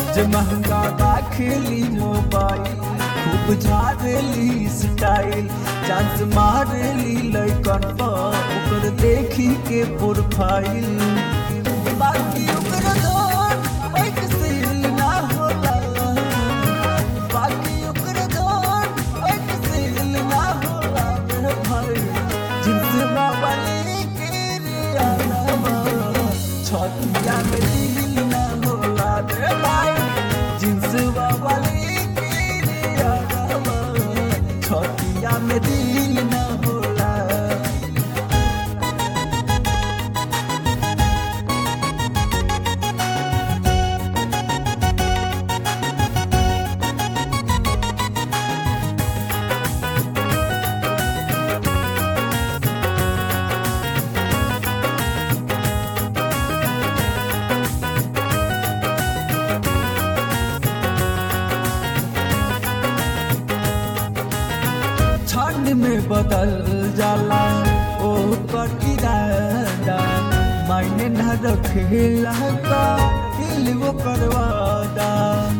जे महंगा दाखिली मोबाइल खूब झाड़ली स्टाइल चांस मारली लइकन पर ओकर देखी के प्रोफाइल बाकी ओकर धन एक सील ना होला बाकी ओकर धन एक सील ना होला मेरे भाई जिस वाली के रियाना छतिया में दिल ना होला रे भाई जिस वाली के रियाना छतिया में दिल ना होला ठंड में बदल जाला ओ कर इरादा मायने न रखेला का दिल वो करवादा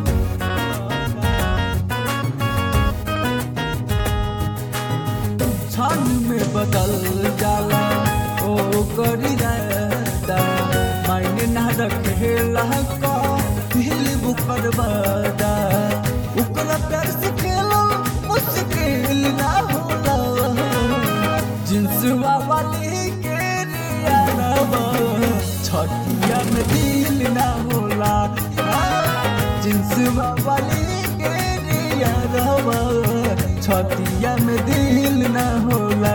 ठंड में बदल जाला ओ कर इरादा मायने न रखेला का दिल वो करवादा ओकरा प्यार से खेलो मुश्किल ना होला जिंसवा वाली के रियावा छटिया में दिल ना होला जिंसवा वाली के रियावा छटिया में दिल ना होला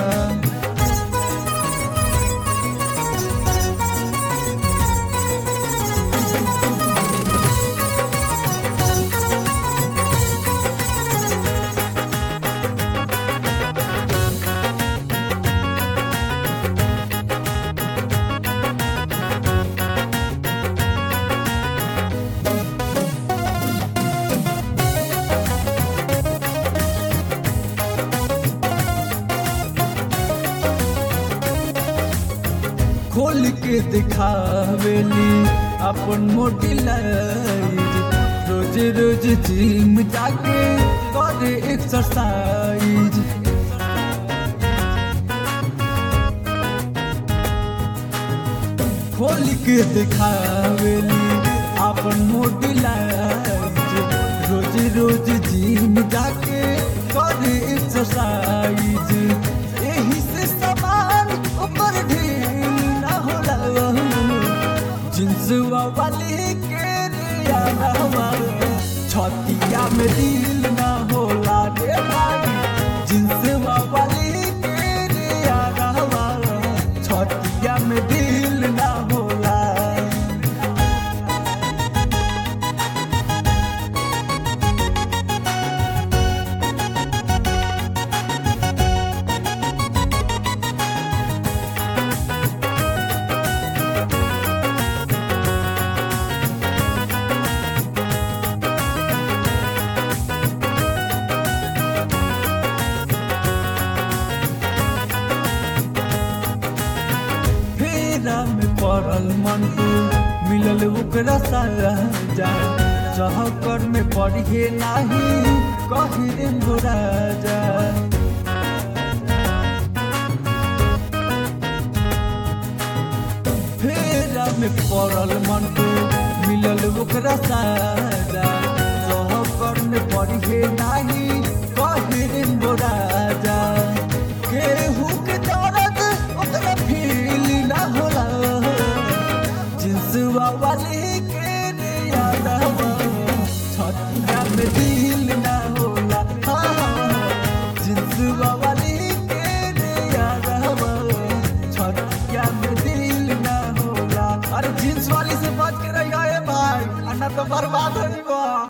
खोल के दिखावेली अपन मोटी लाइज रोज रोज जिम जाके करे एक्सरसाइज खोल के दिखावेली अपन मोटी लाइज रोज रोज जिम जाके करे एक्सरसाइज एही से समान ऊपर ढील ना होला जिंसवा वाली के रियावा छतिया में दिल ना होला रे भाई जिंसवा वाली के रियावा छतिया में दिल ना होला फेरा में पड़ल मन को मिलल ओकरा सारा जा चहकर में पढ़े नाही कही रे मोरा जा फेरा में पड़ल मन को मिलल ओकरा सारा चहकर में पढ़े नाही कही रे मोरा जा केहू के दर्द ओकरा फील ना होला जिंसवा वाली के रियावा छतिया में दिल ना होला हाँ, जिंसवा वाली के रियावा छतिया में दिल ना होला अरे जींस वाली से बात कर रही है भाई अन्ना तो बर्बाद हो जीवा